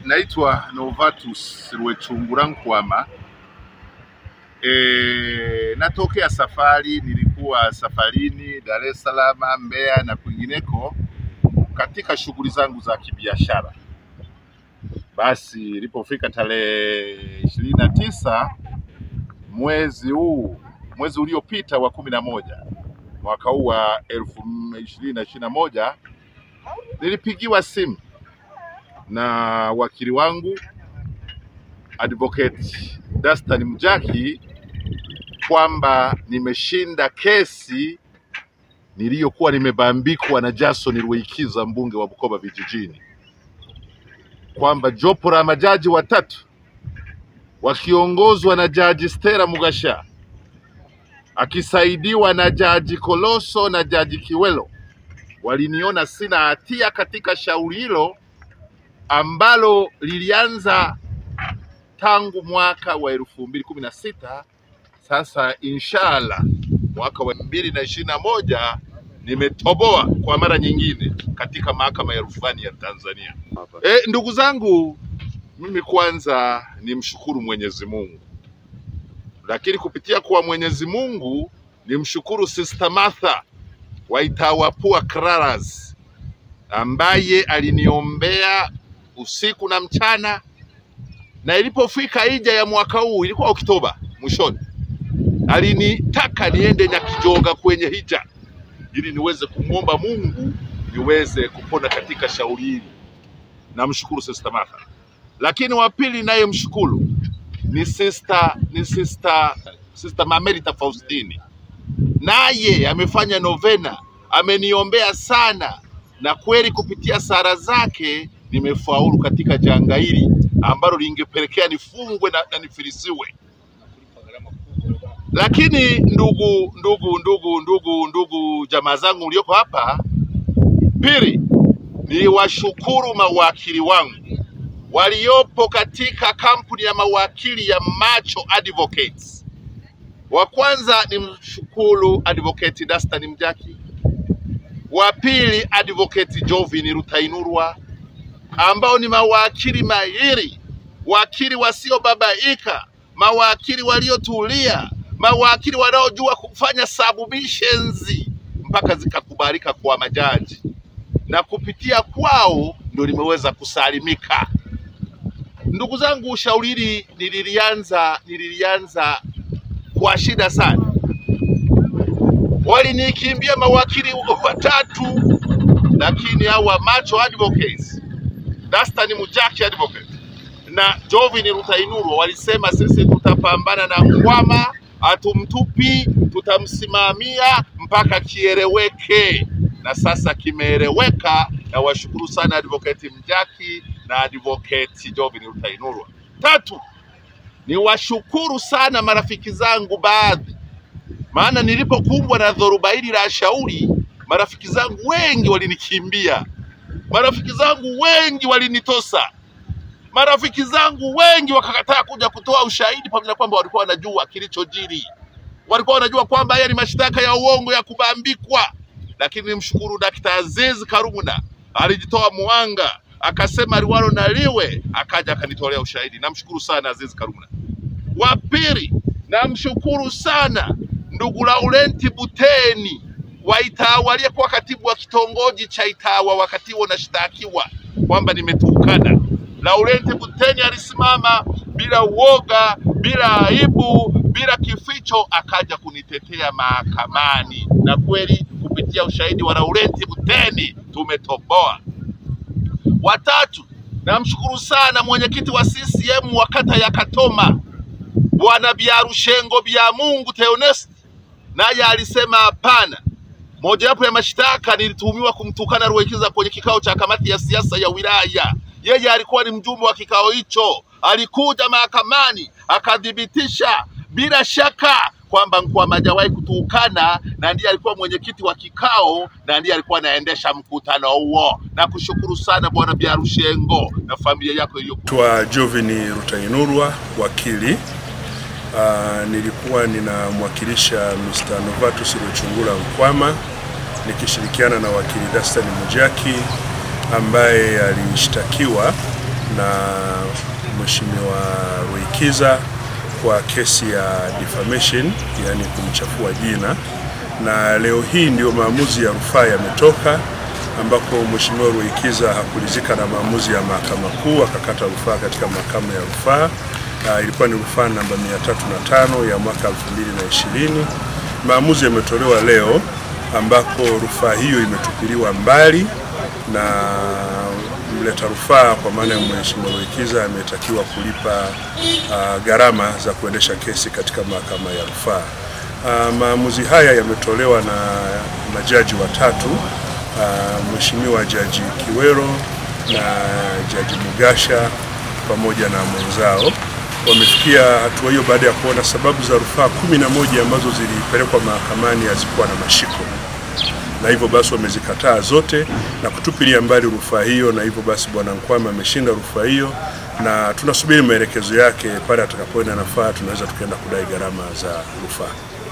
naitwa Novatus Rwechungura Nkwama. E, natokea safari, nilikuwa safarini Dar es Salaam, Mbeya na kwingineko katika shughuli zangu za kibiashara. Basi ilipofika tarehe ishirini na tisa mwezi huu mwezi uliopita wa kumi na moja mwaka huu wa elfu ishirini na ishirini na moja nilipigiwa simu na wakili wangu advocate Dastan Mjaki kwamba nimeshinda kesi niliyokuwa nimebambikwa na Jason Ruweikiza mbunge wa Bukoba vijijini, kwamba jopo la majaji watatu wakiongozwa na jaji Stella Mugasha akisaidiwa na jaji Koloso na jaji Kiwelo waliniona sina hatia katika shauri hilo ambalo lilianza tangu mwaka wa elfu mbili kumi na sita. Sasa inshallah mwaka wa elfu mbili na ishirini na moja nimetoboa kwa mara nyingine katika mahakama ya rufani ya Tanzania. E, ndugu zangu, mimi kwanza nimshukuru Mwenyezi Mungu, lakini kupitia kwa Mwenyezi Mungu nimshukuru Sister Martha wa Itawapua Claras ambaye aliniombea usiku na mchana, na ilipofika ija ya mwaka huu, ilikuwa Oktoba mwishoni, alinitaka niende Nyakijoga kwenye hija ili niweze kumwomba Mungu niweze kupona katika shauri hili. Namshukuru Sister Martha, lakini wa pili naye mshukuru ni sister, ni sister, sister Mamerita Faustini, naye amefanya novena, ameniombea sana, na kweli kupitia sara zake nimefaulu katika janga hili ambalo lingepelekea nifungwe na, na nifilisiwe. Lakini ndugu ndugu ndugu ndugu ndugu jamaa zangu mlioko hapa, pili ni washukuru mawakili wangu waliopo katika kampuni ya mawakili ya Macho Advocates. Wa kwanza ni mshukuru advocate Dastan Mjaki, wa pili advocate Jovin Rutainurwa ambao ni mawakili mahiri, wakili wasiobabaika, mawakili waliotulia, mawakili wanaojua kufanya submissions mpaka zikakubalika kwa majaji, na kupitia kwao ndio limeweza kusalimika. Ndugu zangu, shauri hili nililianza nililianza kwa shida sana. Walinikimbia mawakili watatu, lakini hawa Macho Advocates, Dastan Mujaki Advocate na Jovin Rutainurwa walisema sisi tutapambana na Nkwama, hatumtupi, tutamsimamia mpaka kieleweke, na sasa kimeeleweka, na washukuru sana Advocate Mjaki na Advocate Jovin Rutainurwa. Tatu, ni washukuru sana marafiki zangu baadhi, maana nilipokumbwa na dhoruba hili la shauri, marafiki zangu wengi walinikimbia, marafiki zangu wengi walinitosa, marafiki zangu wengi wakakataa kuja kutoa ushahidi, pamoja na kwamba walikuwa wanajua kilichojiri, walikuwa wanajua kwamba haya ni mashtaka ya uongo ya kubambikwa. Lakini nimshukuru Dkt. Aziz Karumuna alijitoa muhanga, akasema liwalo na liwe, akaja akanitolea ushahidi. Namshukuru sana Aziz Karumuna. Wa pili, namshukuru sana ndugu Laurenti Buteni wa Itawa aliyekuwa katibu wa kitongoji cha Itawa wakati huo nashtakiwa kwamba nimetukana. Laurenti Buteni alisimama bila uoga, bila aibu, bila kificho, akaja kunitetea mahakamani, na kweli kupitia ushahidi wa Laurenti Buteni tumetoboa. Watatu, namshukuru sana mwenyekiti wa CCM wa kata ya Katoma Bwana Biarushengo Bya Mungu Theonest, naye alisema hapana. Mojawapo ya mashtaka nilituhumiwa kumtukana Ruweikiza kwenye kikao cha kamati ya siasa ya wilaya. Yeye alikuwa ni mjumbe wa kikao hicho, alikuja mahakamani akathibitisha bila shaka kwamba Nkwama hajawahi kutukana na ndiye alikuwa mwenyekiti wa kikao na ndiye alikuwa anaendesha mkutano huo. Na kushukuru sana Bwana Biarushengo na familia yako iliyo Twa Jovin Rutainurwa wakili. Uh, nilikuwa ninamwakilisha Mr. Novatus Rwechungura Nkwama nikishirikiana na wakili Dastan Mujaki ambaye alishtakiwa na Mheshimiwa Ruikiza kwa kesi ya defamation, yani kumchafua jina, na leo hii ndio maamuzi ya rufaa yametoka, ambako Mheshimiwa Ruikiza hakulizika na maamuzi ya mahakama kuu, akakata rufaa katika mahakama ya rufaa. Uh, ilikuwa ni rufaa namba 305 ya mwaka 2020. Maamuzi yametolewa leo ambako rufaa hiyo imetupiliwa mbali na mleta rufaa kwa maana ya Mheshimiwa Ruikiza ametakiwa kulipa uh, gharama za kuendesha kesi katika mahakama ya rufaa. Uh, maamuzi haya yametolewa na majaji watatu uh, Mheshimiwa Jaji Kiwero na Jaji Mugasha pamoja na mwenzao wamefikia hatua hiyo baada ya kuona sababu za rufaa kumi na moja ambazo zilipelekwa mahakamani hazikuwa na mashiko na hivyo basi wamezikataa zote na kutupilia mbali rufaa hiyo, na hivyo basi Bwana Nkwama ameshinda rufaa hiyo, na tunasubiri maelekezo yake. Pale atakapoenda nafaa, tunaweza tukaenda kudai gharama za rufaa.